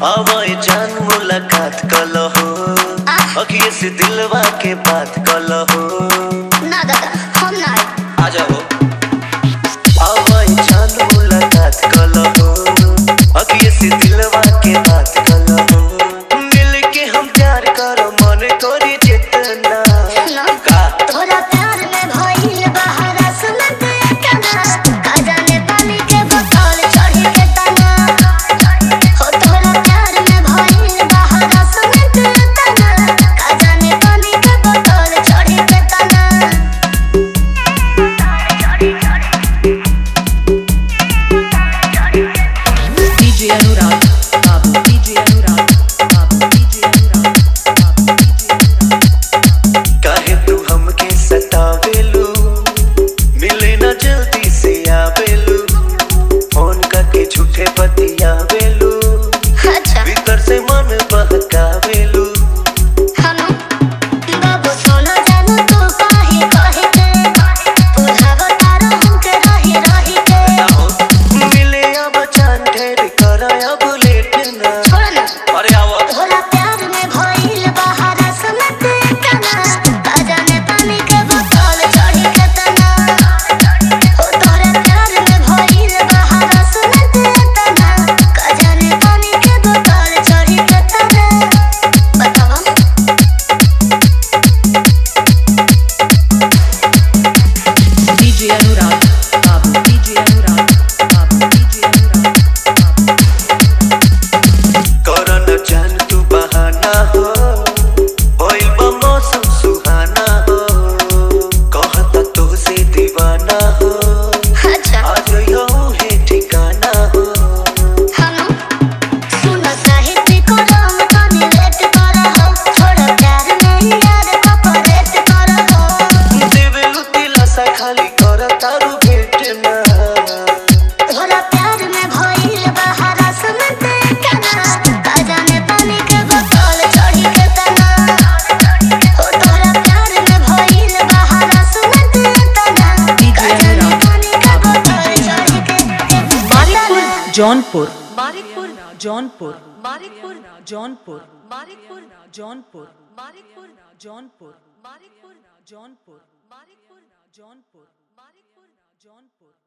आवाए जान मुलाकात कलहो अखिए से दिलवा के बात कलहो ना दादा हम ना आ जाओ आवाए जान मुलाकात कलहो अखिए से दिलवा के बात कलहो मिल के हम प्यार करो मन करी जितना ना का तोरा प्यार में भइल बहारा सुनत कना का जाने पानी के बोतल चढ़ी के तना हो तोरा प्यार में भइल बहारा सुनत कना का जाने पानी के बोतल चढ़ी के तना DJ Anurag, Babu DJ Anurag, Babu DJ Anurag, Babu DJ Anurag. काहे तू हमके सतावेलू मिले ना जल्दी से आवेलू फोन करके झूठे बतियावेलू अच्छा भीतर से मन बहकावेलू हनु बाबू सोना जानू तू काहे कहे के बुझाव तारो हमके रही रही के मिले अब चांद ढेर कर अब लेट ना छोड़ ना अरे आओ तोरा प्यार में भइल बहारा सुनत कना का जाने पानी के बोतल चढ़ी के तना हो तोरा प्यार में भइल बहारा सुनत तना का जाने पानी के बोतल चढ़ी के तना बतावा DJ Anurag, Babu DJ Anurag, Babu DJ Anurag, Babu कर न जान तू बहाना हो होइल बा मौसम सुहाना हो कहता तो से दीवाना हो अच्छा आज यो है ठिकाना हो हनु सुन साहित्य को राम तनी लेट कर हो छोड़ प्यार में यार कपरेट कर हो देवेलु दिलासा खाली कर तारू भेट ना तोरा प्यार में भइल बहारा सुनत कना का जाने पानी के बोतल चढ़ी के तना हो तोरा प्यार में भइल बहारा सुनत तना का जाने पानी के बोतल चढ़ी के Marikpur, Jaunpur, Marikpur, Jaunpur, Marikpur, Jaunpur, Marikpur, Jaunpur, Marikpur, Jaunpur, Marikpur, Jaunpur, Marikpur, Jaunpur, Marikpur, Jaunpur.